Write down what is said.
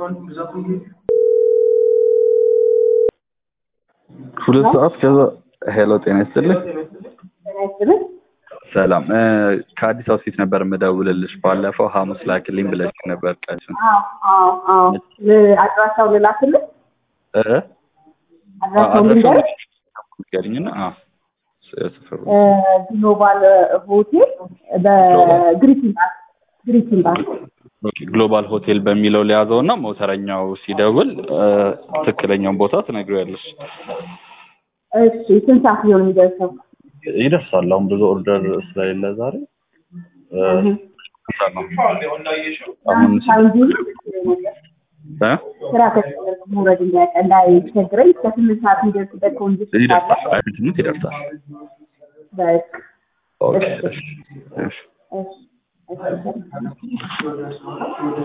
ሁለት ሰዓት ከዛ ሄሎ ጤና ይስጥልኝ ጤና ይስጥልኝ። ሰላም እ ከአዲስ አበባ ፊት ነበር የምደውልልሽ ባለፈው ሐሙስ ላክልኝ ብለሽ ነበር ቀንሽን አዎ አዎ አዎ ል- አድራሻው ልላክልህ? እ አድራሻውን ልንገርህ? ንገሪኝና አዎ ስፍሩ እ ግሎባል ሆቴል በግሪቲን ባር ግሪቲን ባር ኦኬ ግሎባል ሆቴል በሚለው ሊያዘው እና ሞተረኛው ሲደውል እ ትክክለኛውን ቦታ ትነግሪያለሽ እሺ ስንት ሰዓት ሊሆን የሚደርሰው? ይደርሳል አሁን ብዙ ኦርደር ስለሌለ ዛሬ እ ስንት ሰዓት ነው አሁን ሳንጂ እ ስራ ከጀመርኩ መውረድ እንዳያቀ እንዳይቸግረኝ እስከ ስምንት ሰዓት የሚደርስበት ኮንዲሽን ይደርሳል ካለ አይደል ስምንት ይደርሳል በቃ ኦኬ እሺ እሺ እሺ እሺ